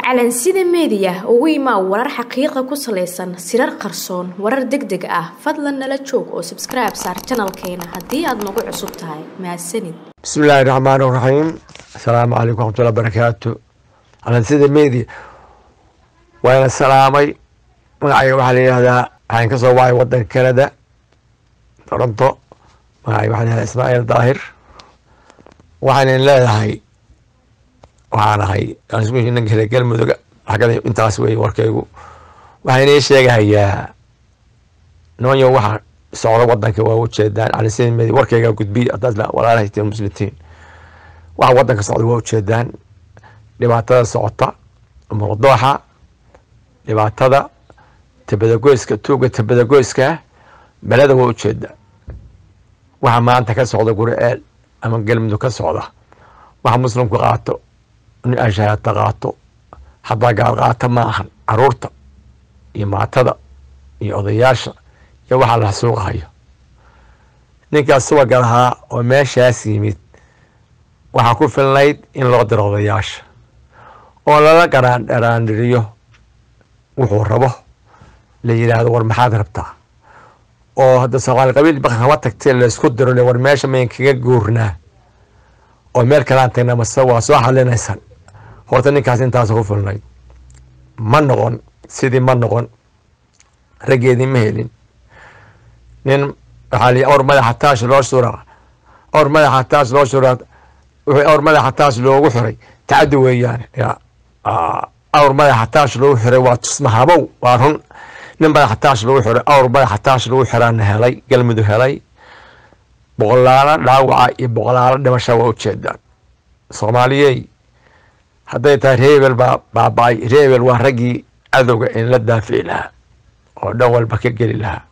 calansida meediya ugu imaa warar xaqiiqa ku salaysan sirar qarsoon warar deg deg ah fadlan nala joog oo sabskribe saar janalkeena haddii aad nagu cusub tahay mahadsanid bismi illaahi raxmaan raxiim asalaamu calaykum waxmatullahi barakaatu calansida media waana salaamay magacayga waxaa la yihahdaa waxaan ka soo wacay wadanka canada toronto magacayga waxaa la yihahdaa ismaaciil daahir waxaanan leedahay waxaan ahay ninka reer galmudug xagada intaas wey warkaygu waxaan inii sheegahayaa nimanyo waxa socda wadanka waa ujeedaan calansida media warkayga gudbiya hadaad walaalahayteen muslimtiin waxa wadanka socda waa ujeedaan dhibaatada socota muqdooxa dhibaatada tabadagoyska tuuga tabadagoyska beleda waa ujeedaa waxa maanta ka socda guri-eel ama galmudug ka socda waxa muslimku qaato in ashaata qaato hadaa gaal qaata ma ahan caruurta iyo maatada iyo odayaasha iyo waxaa la suuqahayo ninkaas subaga lahaa oo meeshaas yimid waxaa ku filnayd in loo diro odayaasha oo lala garaandharaandhiriyo wuxuu rabo la yidhaahdo war maxaad rabtaa oo hadda soomaali qabiil baka kama tagtee laysku diro le war meesha mayn kaga guurnaa oo meel kalaan tagna mase waa soo xalinaysan horta ninkaas intaas ku filnayd ma noqon sidii ma noqon raggeedii ma helin nin waxaa li awr madaxa taash loo shura awr madaxa taash loo shura awr madaxa taash loogu xiray tacaddi weeyaan ya awr madaxa taash loogu xiray waa tusmahabow waa run nin madaxa taash loogu xiray awr madaxa taash loogu xiraana helay galmudug helay boqolaalo dhaawaca iyo boqolaalo dhimasha waa ujeedaan soomaaliyey hadday tahay reebel baa baaba-ay reebel waa raggii cadowga in la daafici lahaa oo dhan walba ka geli lahaa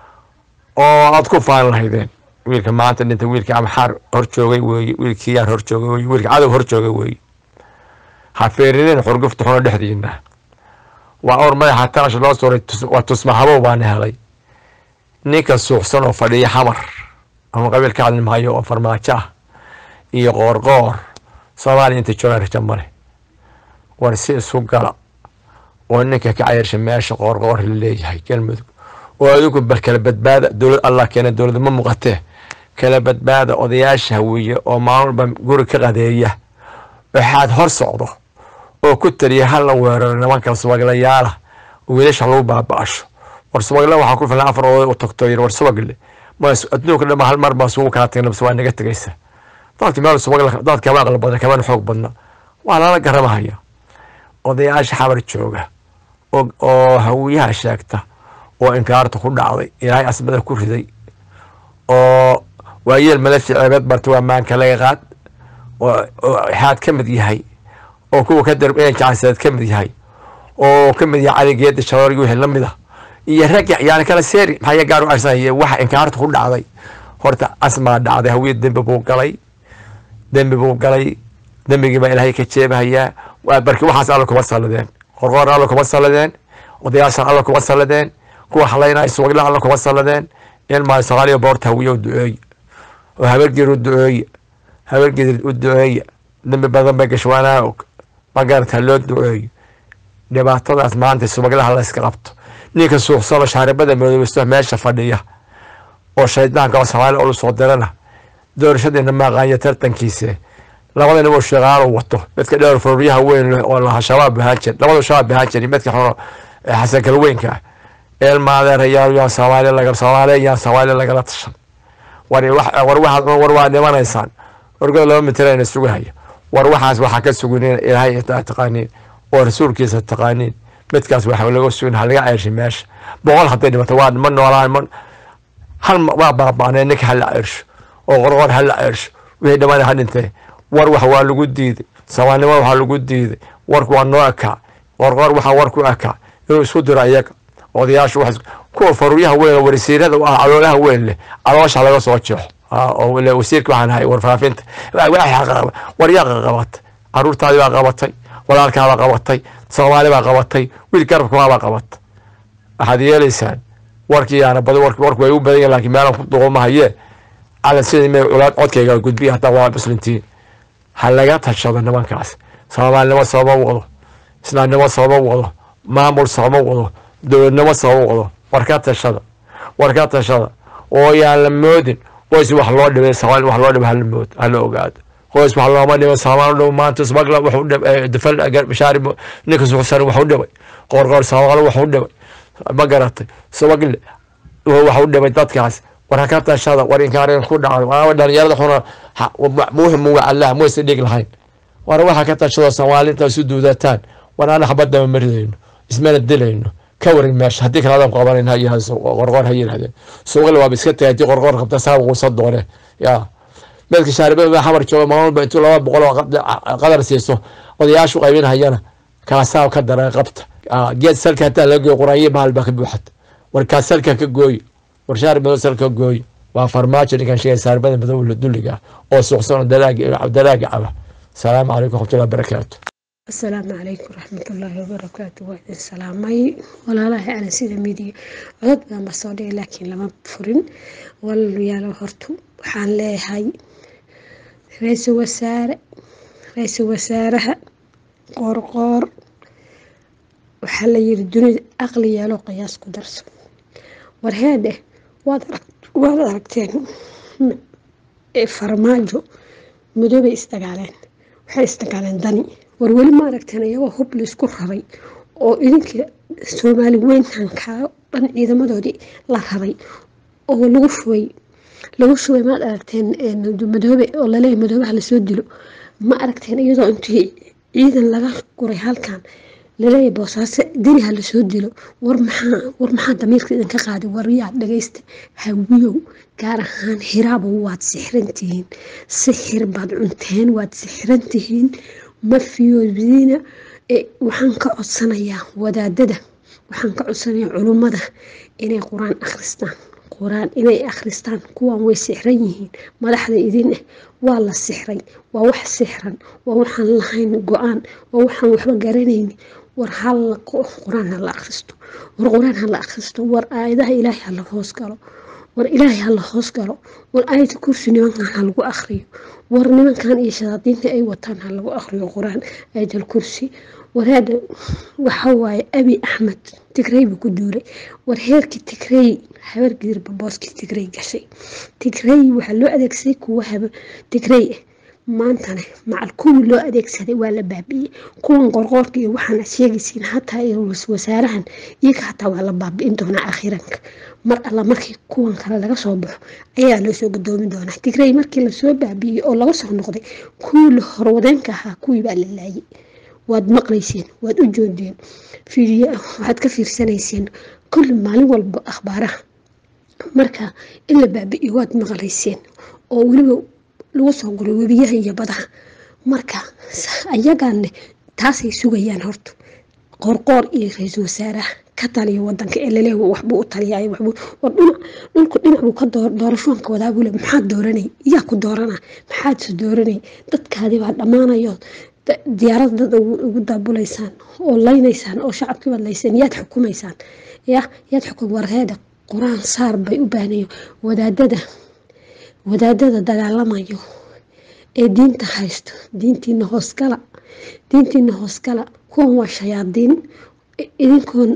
oo aad ku faan lahaydeen wiilka maanta dhinta wiilkii amxaar hor joogay weeye wiilkii yaan hor joogay weye wiilka cadow hor joogay weeye ha feerineen xurgufta xuno dhexdiina waa awr madaxa taash loo suray waa tusmahabow baana helay ninka suuxsan oo fadhiya xamar ama qabiil ka hadli maayo oo farmaajo ah iyo qoorqoor soomaaliya inta joogaan raja male war si isu gala oo ninka ka cayarsha meesha qoorqoor la leeyahay galmudug oo adigu bal kala badbaada dowlad allah keena dowlad ma muuqatee kala badbaada odayaasha hawiye oo maalmalba guri ka qadeeya waxaad hor socdo oo ku taliya hala weeraro nimanka subaglayaala oo wiilasha lagu baaba-asho war subagle waxaa ku filan afar oday u tagto yir war subagle adduunka dhama hal mar baa sugu kaa tagna bas waa naga tegaysa dadka meel subag dad kama aqli badna kamana xoog badna waa lala garamahaya odayaasha xabar jooga oo hawiyaha sheegta oo inkaarta ku dhacday ilaahay asmada ku riday oo waayeel malafi ceebeed barta waa maanka laga qaad oo xaad ka mid yahay oo kuwa ka darb inay jacaseed ka mid yahay oo ka mid yahay cali geeda sharoorgi wixii lamid ah iyo rag yani kala seeri maxaa gaar u arsanaya waxa inkaarta ku dhacday horta asmaa dhacday hawiye dembi buu galay dembi buu galay dembigii baa ilaahay ka jeebahayaa barki waxaas alla kuma salladeen qorqoor alla kuma salladeen odayaashan alla kuma salladeen kuwa halaynaya subagla alla kuma salladeen ilmaa soomaaliya boorta hawiye u duceeye oo habargeer u duceeye habargeer u duceeye dembi badan bay gashwaanaa og magarata loo duceeyo dhibaatadaas maanta subaglaha la iska qabto ninka suuxsano shaaribada madoobaysto meesha fadhiya oo shaydaanka oo soomaaliya olu soo dirana doorashadeena maaqaanya tartankiise labada nin oo shaqaalo wato midka dheer fororyaha weyn oo lahaa shabaab ahaan jir labada shabaab ahaan jiri midka xuno xasan kalweynka ah eelmaadeerayaal yaan soomaaliya laga soomaaliya yaan soomaaliya lagala tashan war war waxaad war waa dhimanaysaan orgada laba mitirayna sugahaya war waxaas waxaa ka suguneen ilaahay taqaaniin oo rasuulkiisa taqaaniin midkaas waxa laga sugin halaga ceershay meesha boqol hadday dhimato waa ma noolaan ma hal waa baaba'nay ninka hala ceersho oo qorqor hala ceersho wixii dhammaan ha dhintee war wax waa lagu diiday soomaalnimada waxaa lagu diiday warku waa noo ekaa qorqor waxaa war ku ekaa inuu isku diro iyaga odayaashu wax kuwa faruuryaha weyn oo warisiirada u ah caloolaha weyn leh caloosha laga soo jeexo oo wasiirka waxaan ahay warfaafinta war yaa qabatay caruurtaadii baa qabatay walaalkaabaa qabatay soomaali baa qabatay wiil garabkaabaa qabatay waxaad yeelaysaan warkii yaana bad warku way u badan yahin lakin meelan ku duqumahayee calan sidii may culaad codkayga gudbiya hataa waa muslimtiin ha laga tashado nimankaas soomaalinimo sooma wado islaamnimo sooma wado maamul sooma wado dowladnimo sooma wado war ka tashada war ka tashada oo yaan la moodin qoys wax loo dhibay soomaali wax loo dhibay hala mood hala ogaado qoys wax looma dhibay soomaali dhow maanta smagla wuxuu dhibay dafal bashaari ninka suxsan wuxuu dhibay qoorqoor soomaali wuxuu dhibay ma garatay smagle waxu dhibay dadkaas war ka tashada war inkaareen ku dhacday waa dhalinyarada xuna muhim waa allah muuse dhig lahayn war waxa ka tashada soomaalinta isu duudataan war aan xabadaba maridayno ismana dilayno ka warin meesha haddii kale adan qabanan qorqoor ha yirahdeen suuqle waaba iska tagay haddii qorqoor qabta saa quusa doone ya meelka shaaribada xamar jooga maalmalba intuu laba boqol oo qadar siiso odayaashu qaybinhayana kaasaa ka dara qabta geed salka hataa laga gooyo quraanyo bahal baa ka buuxata warkaa salka ka gooyi war shaari madow salka gooyi waa farmaajo ninkan sheegay saarbada madow dulliga oo suuqsan oo dalaaga caba asalaamu calaykum raxmatullahi barakaatu asalaamu calaykum raxmatullaahi wabarakaatu waa idin salaamay walaalaha ana sida midiya codod baan ba soo dhigay laakiin lama furin walaalayaalo hortu waxaan leeyahay ra-iisul wasaare ra-iisul wasaaraha qoorqoor waxaa la yiri dunida aqli yeelo qiyaas ku darso warheede waad aragteen farmaajo madoobay isdagaaleen waxay isdagaaleen dani war weli ma aragteen iyagoo hub laisku raray oo idinka soomaali weyntankaa dhan ciidamadoodii la raray oo lagu shubay lagu shubay maad aragteen madoobe oo laleeyahy madoobaha lasoo dilo ma aragteen iyadoo intii ciidan laga guray halkan laleeyahy boosaaso deniha lasoo dilo war maxaa war maxaa damiirka idinka qaaday waryaa dhagaysta hawiyow gaar ahaan hiraaba waad sixrantihiin sixir baad cunteen waad sixrantihiin ma fiyoodina waxaan ka codsanayaa wadaadada waxaan ka codsanayaa culummada inay qur-aan akhristaan qur-aan inay akhristaan kuwan way sixran yihiin madaxda idin ah waa la sixray waa wax sixran waa waxaan lahayn go-aan waa waxaan waxba garanayni war hala qur-aan hala akhristo war qur-aan hala akhristo war aayadaha ilaahay hala hoos galo war ilaahay hala hoos galo war aayada kursi nimankan ha lagu akhriyo war nimankan iyo shadaadiinta ay wataan ha lagu akhriyo qur-aan aayadal kursi waraada waxawaaye abi axmed tigrey buu ku duulay war heerkii tigrey habargidirba booskii tigrey gashay tigrey waxaa loo adeegsaday kuwa haba tigrey ah maantana macal kuwii loo adeegsaday waa la baabi'iyey kuwan qorqoorka iyo waxaan ad sheegaysiin hataa wasaarahan iyaga hataa waa la baabi'in doonaa akhiranka mar alla markii kuwan kale laga soo baxo ayaa loo soo gadoomi doonaa tigrey markii lasoo baabi'iyey oo laga soo noqday kuwii la horwadeenka ahaa kuwii baa la laayay waad maqlayseen waad u joodeen fiidiyo waxaad ka fiirsanayseen kulli maalin walba akhbaaraha marka in la baabi'iyo waad maqlayseen oo weliba lagu soo guray webiyaha iyo badaha marka ayagaanne taasay sugayaan horta qoorqoor iyo ra-iisul wasaaraha ka taliya wadanka ee laleeya waxbuu u taliyay waxbuu war dhinac dhulku dhinac buu ka door doorashoonka wadaabule maxaad dooranay yaa ku doorana maxaadse dooranay dadkaadii baa dhammaanayo diyaarada dad ugu daabulaysaan oo laynaysaan oo shacabkii baad layseen yaad xukumaysaan ya yaad xukum warheeda qur-aan saar bay u baahnayo wadaadada wadaadada dagaalamayo ee diinta haysto diintiina hoosgala diintiina hoosgala kuwan waa shayaadiin idinkoon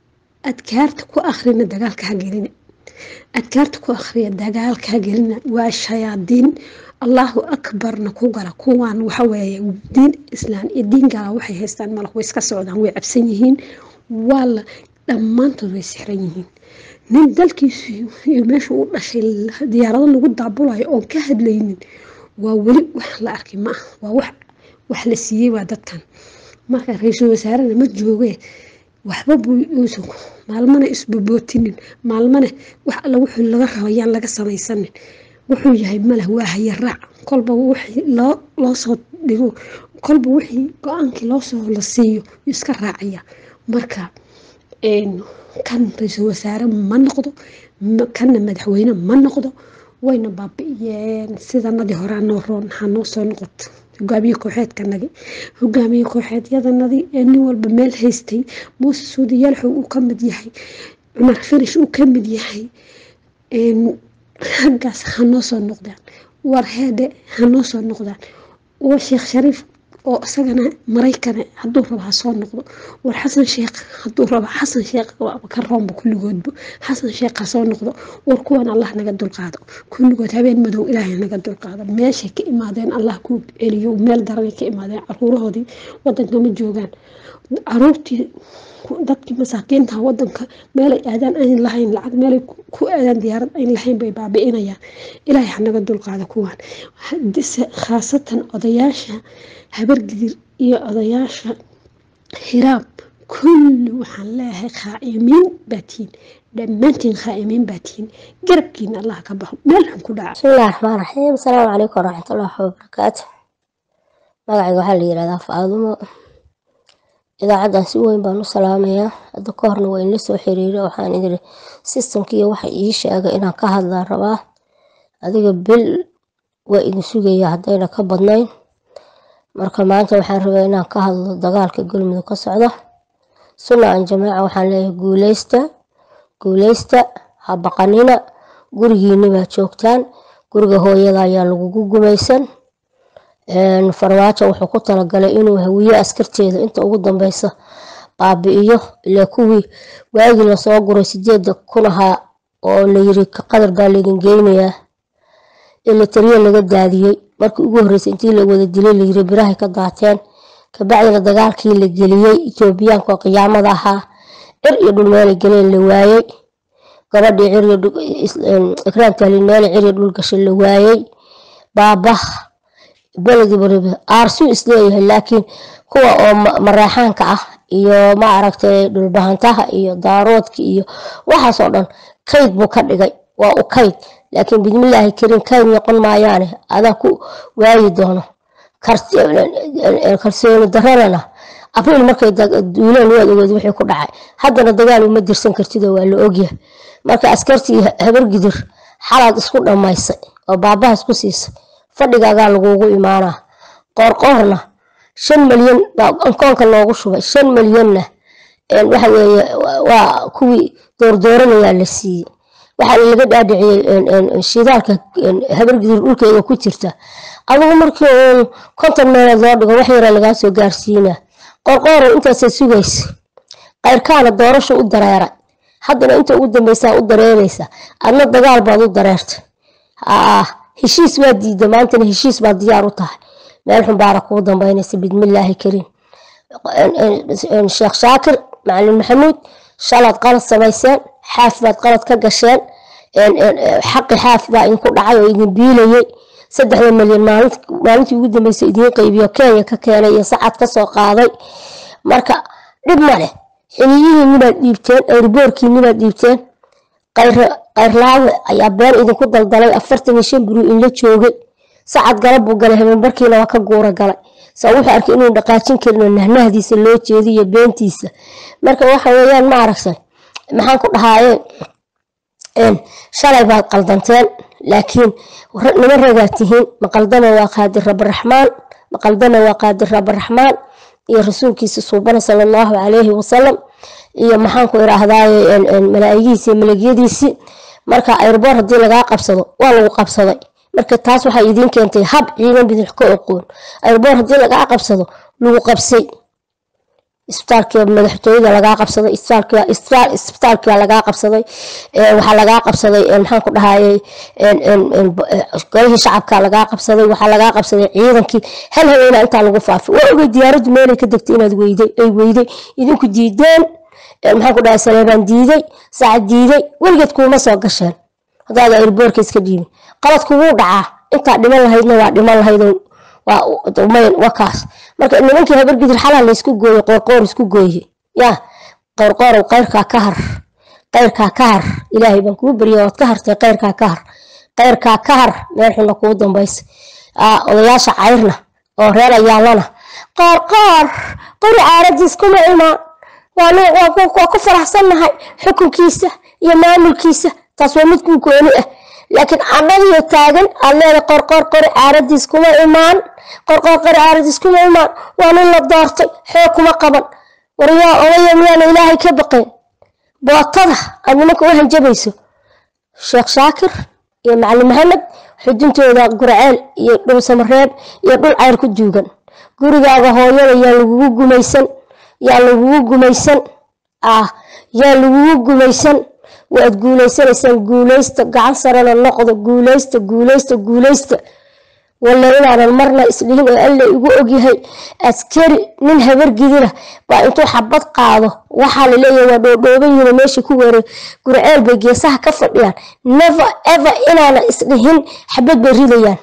adkaarta ku akhrina dagaalka ha gelina adkaarta ku akhriya dagaalka ha gelina waa shayaadiin allahu akbarna ku gala kuwan waxaweeye diin islaan iyo diin gala waxay haystaan malak way iska socdaan way cabsan yihiin waa la dhammaantood way sixran yihiin nin dalkiisu iyo meesha u dhashay diyaarado lagu daabulayo oon ka hadlaynin waa weli wax la arkay ma ah waa wax wax la siiyey waa dadkan marka ra-iisul wasaarena ma jooge waxba buu uusan maalmana isbobootinin maalmana wax alla wuxuu laga rabayaan laga samaysanin wuxuu yahay malah waa haya raac kolba wixii loo loo soo dhigo kolba wixii go-aankii loosoo la siiyo iska raacaya marka kan ra-iisul wasaare ma noqdo kanna madaxweyne ma noqdo wayna baabi'iyeen sidanadii hore anoo roon hanoo soo noqoto hogaamiye kooxeedkanagi hogaamiye kooxeedyadanadi ee nin walba meel haystay muuse suudi yalxow uu ka mid yahay cumar firish uu ka mid yahay raggaas hanoo soo noqdaan war heede hanoo soo noqdaan waa sheekh shariif oo isagana maraykane hadduu rabo ha soo noqdo war xasan sheekh hadduu rabo xasan sheekh waaba ka roomba kulligoodba xasan sheekh ha soo noqdo war kuwan allah naga dulqaado kulligood habeen madow ilaahay naga dulqaado meeshay ka imaadeen allah ku celiyo meel daranay ka imaadeen caruurahoodii wadanka ma joogaan caruurtii dadkii masaakiinta wadanka meelay aadaan ayn lahayn lacag meelay ku aadaan diyaarad ayn lahayn bay baabi'inayaan ilaahay hanaga dulqaado kuwaan khaasatan odayaasha habargidir iyo odayaasha hiraab kulli waxaan leeyahay khaa'imiin baatiin dhammaantiin khaa'imiin baatiin garabkiina allah ka baxo meel xun ku dhaca bismillahi raxmaan raxiim asalaamu calaykum waraxmatullaahi wabarakaatu magacayga waxaa la yihahdaa faadumo idaacaddan si weyn baan u salaamayaa hadda ka horna waa inla soo xiriira waxaan idiri sistamkiiyo waxa ii sheegay inaan ka hadlaan rabaa adiga bil waa idin sugaya haddayna ka badnayn marka maanta waxaan rabaa inaan ka hadlo dagaalka galmudug ka socda sunna an jamaaca waxaan leeyahay guuleysta guuleysta ha baqanina gurigiini baa joogtaan guriga hooyada ayaa lagugu gumaysan farmaajo wuxuu ku talagalay inuu hawiye askarteeda inta ugu dambeysa baabi'iyo ilaa kuwii waagii lasoo guray sideeda kun ahaa oo layiri qadar baa laydin geynayaa ila taliya laga daadiyey markii ugu horreysay intii la wada dilay layiri birahay ka daateen kabacdina dagaalkii la geliyey etoobiyaanka oo qiyaamada ahaa cir iyo dhul meelay galeen la waayey gabadhii ikraam tahlin meelay cir iyo dhul gashay la waayey baabah beledi waliba aarsuu isleeyahay laakiin kuwa oo maraaxaanka ah iyo ma aragtay dhulbahantaha iyo daaroodka iyo waxaasoo dhan kayd buu ka dhigay waa u kayd laakiin bismillaahi kariim kayd noqon maayaane adaa ku waayi doono kalsooni daranana abriil markay duuleen waad ogeed wixii ku dhacay haddana dagaal uma dirsan kartidoo waa la ogyahay marka askartii habargidir xalaad isku dhammaysay oo baabaha isku siisay fadhigaagaa lagugu imaanaa qoorqoorna shan malyan baa ankoonka loogu shubay shan malyanna waxa weeye waa kuwii doordooranayaa la siiyey waxaa laga dhaadhiciyey shidaalka habargidir dhulkeeda ku jirta adigu markii uun konton meelood loo dhigo wax yaraa lagaa soo gaarsiinaa qorqoora intaasay sugaysa qayrkaana doorasha u dareeray haddana inta ugu dambeysaa u dareereysa adna dagaal baad u dareertay aa heshiis waa diida maantana heshiis baad diyaar u tahay meel xun baara kuu dambeynaysa bismillaahi kariim sheekh shaakir macalin maxamuud shalaad qalad samayseen xaaf baad qalad ka gasheen xaqi xaaf baa idinku dhacay oo idin biilayay saddexda malyan maalintii ugu dambeysay idiin qaybiyo kenya ka keenay iyo sacad kasoo qaaday marka dhib ma leh xiliyihiinibaad dhiibteen airboorkiinibaad dhiibteen qayrlaawe ayaa been idinku daldalay afartan iyo shan buru inla joogay sacad galab buu galay habeenbarkiina waa ka guura galay saa wuxuu arkay inuu dhaqaajin karin oo nahnahdiisa loo jeediyo beentiisa marka waxa weeyaan ma aragtay maxaan ku dhahaayeen shalay baad qaldanteen laakiin nima ragaa tihiin maqaldama waa qaadir rabaraxmaan maqaldama waa qaadir rabaraxmaan iyo rasuulkiisa suubana sala allahu calayhi wasalam iyo maxaanku iraahdaaye malaa'igiisi malagyadiisii marka ayrboor haddii lagaa qabsado waa lagu qabsaday marka taas waxay idiin keentay hab ciidan bidix ka oqoon ayrboor haddii lagaa qabsado lagu qabsay isbitaalka madaxtooyada lagaa qabsaday isbitaalka lagaa qabsaday waxaa lagaa qabsaday maxaan ku dhahayay golihii shacabka lagaa qabsaday waxaa lagaa qabsaday ciidankii hal haweena intaa lagu faafay waa ogey diyaaraddu meelay ka degtay inaad weyday ay weyday idinku diideen maxaan ku dhahay saleebaan diiday sacad diiday weligeed kuuma soo gasheen haddaada airboorka iska dhiibin qaladku wuu dhacaa intaa dhiman lahaydna waa dhiman lahayd waa kaas marka nimankii habargidir xalaa laysku gooye qoorqoor isku gooye yaa qoorqoorow qayrkaa ka har qayrkaa ka har ilaahay baan kuu barya waad ka hartay qayrkaa ka har qayrkaa ka har meel xunna kuu dambaysa odayaasha cayrna oo reer ayaalana qoorqoor qori caaradiis kuma imaan waa ku faraxsannahay xukunkiisa iyo maamulkiisa taas waa mid kuu gooni ah laakiin annadiyo taagan aad leeda qorqor qori caaradiis kuma imaan qorqor qori caaradiis kuma imaan waa nin la doortay xoog kuma qaban waryaa odaya miyaana ilaahay ka baqeen bootada aad nimanka u hanjabayso sheekh shaakir iyo macalin maxamed xuduntooda gurceel iyo dhul samareeb iyo dhul cayr ku duugan gurigaaga hooyada yaa lagugu gumaysan yaa lagugu gumaysan ah yaa lagugu gumaysan waad guulaysanaysaan guulaysta gacan sarena noqdo guulaysta guulaysta guulaysta walla inaanan marna isdhihin oo alla igu ogyahay askari nin habargidina baa intuu xabad qaado waxaa la leeyahay waa dhoodhooban yihiin meesha ku weeray gurceel bay geesaha ka fadhiyaan never ever inaanan isdhihin xabad bay ridayaan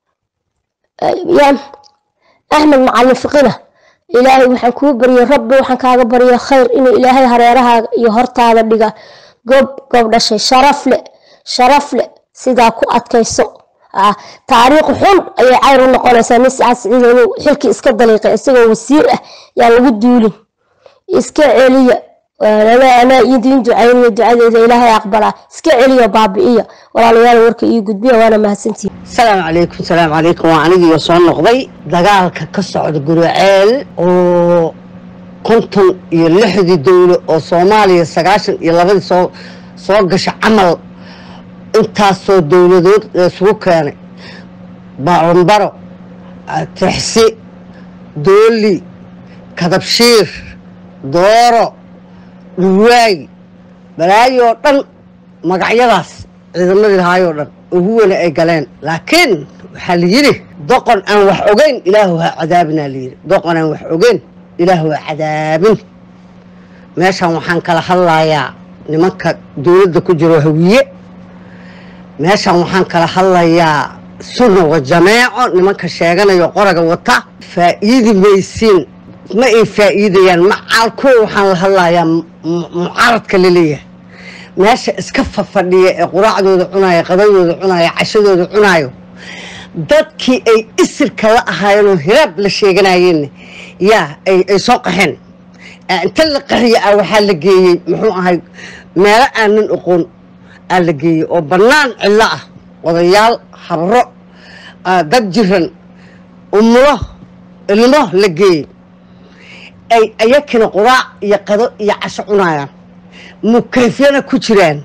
yaa axmed macalin fiqina ilaahay waxaan kuu baryay rabbi waxaan kaaga baryay khayr inuu ilaahay hareerahaaga iyo hortaada dhiga gob gob dhashay sharaf le sharaf le sidaa ku adkayso taariikh xun ayay cayr u noqonaysaa nin sacaad siciid inuu xilkii iska daliiqay isagoo wasiir ah yaa lagu duulin iska celiya anaa idiin ducaynayo ducadeeda ilaahay aqbalaa iska celiya baabi'iya walaalayaal warka iyo gudbiya waana mahadsantihin salaamu calaykum salaamu calaykum waa anigiiyo soo noqday dagaalka ka socda guriceel oo konton iyo lixdii dowlo oo soomaaliya sagaashan iyo labadii soo soo gasha camal intaasoo dowladood isugu keenay baranbaro tixsi dooli kadabshiir dooro dhuwaay balaayoo dhan magacyadaas ciidamadii lahaayoo dhan ugu wena ay galeen laakiin waxaa la yidhi doqon aan wax ogeyn ilaahu ha cadaabinaa layidhi doqon aan wax ogeyn ilaahu ha cadaabin meeshan waxaan kala hadlayaa nimanka dowladda ku jiro hawiye meeshan waxaan kala hadlayaa sunna wa jameeco nimanka sheeganayo qoraga wata faa'iidi maysiin ma ay faa'iidayaan macaalkoo waxaan la hadlayaa mucaaradka laleeyahay meesha iska fafadhiya ee quraacdooda cunaayo qadadooda cunaayo cashadooda cunaayo dadkii ay isirka la ahaayeen oo hiraab la sheeganayeenna yaa ay soo qaxeen inta la qaxiya ah waxaa la geeyey muxuu ahay meelo aanan oqoon aa la geeyey oo bannaan cillo ah odayaal habro dad jiran umulo ilmo la geeyey ay ayakina quraac iyo qado iyo casho cunayaan mukayfyana ku jiraan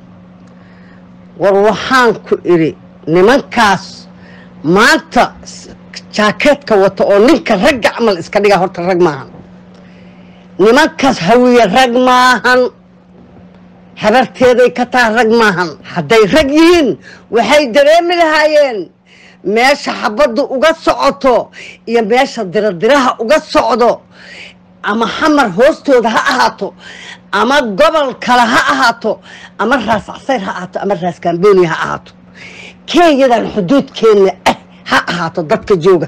war waxaan ku idhi nimankaas maanta jaakeedka wata oo ninka ragga camal iska dhiga horta rag maahan nimankaas hawiye rag maahan habarteeday ka taha rag maahan hadday rag yihiin waxay dareemi lahaayeen meesha xabaddu uga socoto iyo meesha diradiraha uga socdo ama xamar hoostooda ha ahaato ama gobol kale ha ahaato ama raas casayr ha ahaato ama raas kambooniya ha ahaato kenyadan xuduudkeenna ah ha ahaato dadka jooga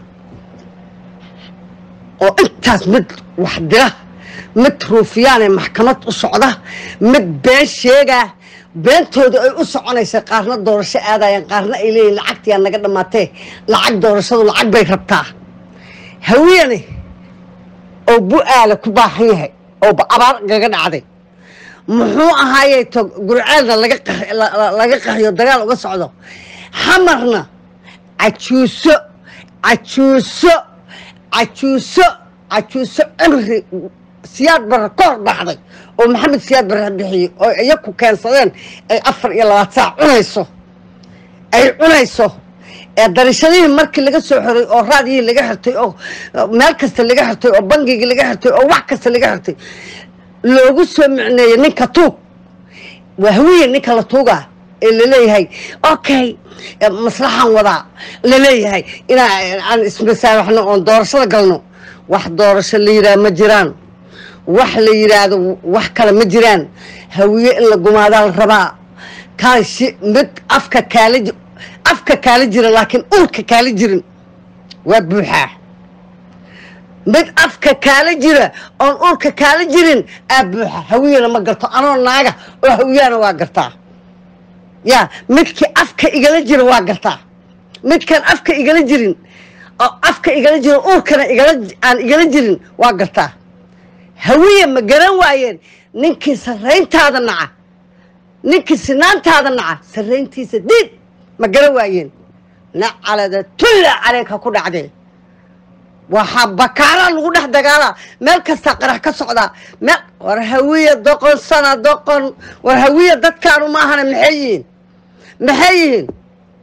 oo intaas mid wax dira mid ruufiyaane maxkamad u socda mid been sheegaa beentooda ay u soconaysa qaarna doorasho aadayaan qaarna ay leeyihin lacagtiyaa naga dhammaatee lacag doorashadu lacag bay rabtaa hawiyane oo bu-aala ku baahan yahay oo abaar gaga dhacday muxuu ahaayey to gurceelna laga qaxiyo dagaal uga socdo xamarna cajuuso cajuuso cajuuso cajuuso cimri siyaad barre ka hor dhacday oo maxamed siyaad barre bixiyey oo iyaku keensadeen ay afar iyo labaad saac cunayso ay cunayso ee darishadihii markii laga soo xoray oo raadiyihii laga xirtay oo meel kasta laga xirtay oo bangigii laga xirtay oo wax kasta laga xirtay loogu soo micneeyey ninka tuug waa hawiye ninka la tuugaa ee laleeyahay okay maslaxaan wadaa laleeyahay inaa aan ismasaabaxno oon doorashada galno wax doorasho la yidhaha ma jiraan wax la yidhaahdo wax kale ma jiraan hawiye in la gumaadaa la rabaa kaashi mid afka kaala afka kaala jira laakiin urka kaala jirin waa buuxaa mid afka kaala jira oon urka kaala jirin aa buuxa hawiyana ma garto anoo naaga oo hawiyana waa gartaa yaa midkii afka igala jira waa gartaa midkaan afka igala jirin oo afka igala jira urkana igala aan igala jirin waa gartaa hawiye ma garan waayeen ninkii sarrayntaada naca ninkii sinaantaada naca sarrayntiisa diid ma garan waayeen nacalada tulla caleeka ku dhacdee waxaa bakaalaa lagu dhex dagaalaa meel kastaa qarax ka socdaa meel war hawiye doqon sana doqon war hawiye dadkaanu maahana maxay yihiin maxay yihiin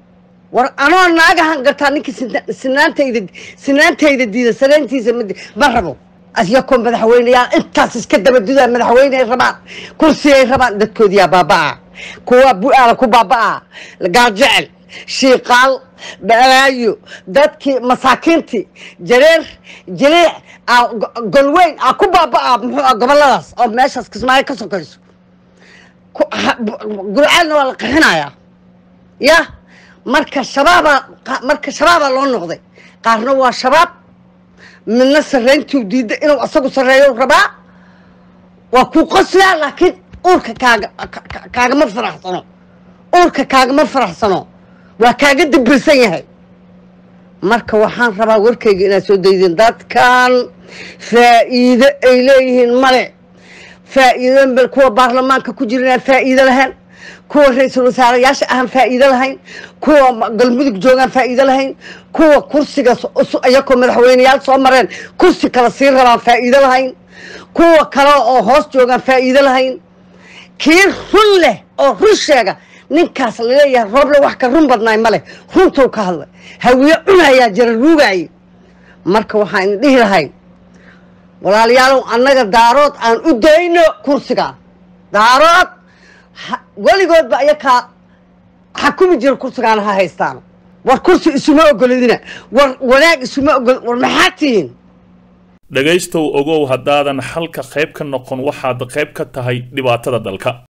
war anoo naagahan gartaa ninkii sina- sinaantayda sinaantayda diida sanaantiisa mid ma rabo asyakoo madaxweyneyaal intaas iska dabadudaa madaxweyney rabaan kursigay rabaan dadkoodiyaa baaba'aa kuwa bu-aala ku baaba'aa gaarjecel shiiqaal balaayo dadkii masaakiintii jareer jiliic aa go- golweyn aa ku baaba'aa muxuu ah goboladaas oo meeshaas kismaayo ka sokayso ku- ha- bu- gurcaalna waa la qixinayaa ya marka shabaabaa qa- marka shabaabaa loo noqday qaarna waa shabaab midna sarrayntuu diidda inuu asagu sarreeyo rabaa waa kuu qoslaa laakiin uurka kaaga ka- ka- kaagama faraxsano uurka kaagama faraxsano waa kaaga dibirsan yahay marka waxaan rabaa warkayga inaad soo daydeen dadkan faa'iido ay leeyihiin male faa'iido bal kuwa baarlamaanka ku jira inaan faa'iido lahayn kuwa ra-iisul wasaarayaasha ahaan faa'iido lahayn kuwa ma- galmudug joogaan faa'iido lahayn kuwa kursiga so- usu- iyakoo madaxweyneyaal soo mareen kursi kale sii rabaan faa'iido lahayn kuwa kale oo hoos joogaan faa'iido lahayn kii run leh oo run sheega ninkaas laleeyahay rooble wax ka run badnaay ma leh runtuu ka hadlay hawiye cunayaa jara ruugaaye marka waxaan idin dhihi lahay walaalayaalow annaga daarood aan u dayno kursiga daarood ha- weligoodba ayakaa xakumi jira kursigaana ha haystaan war kursi isuma ogoladina war wanaag isuma ogol war maxaa tihiin dhegaystow ogow haddaadan xalka qayb ka noqon waxaad qayb ka tahay dhibaatada dalka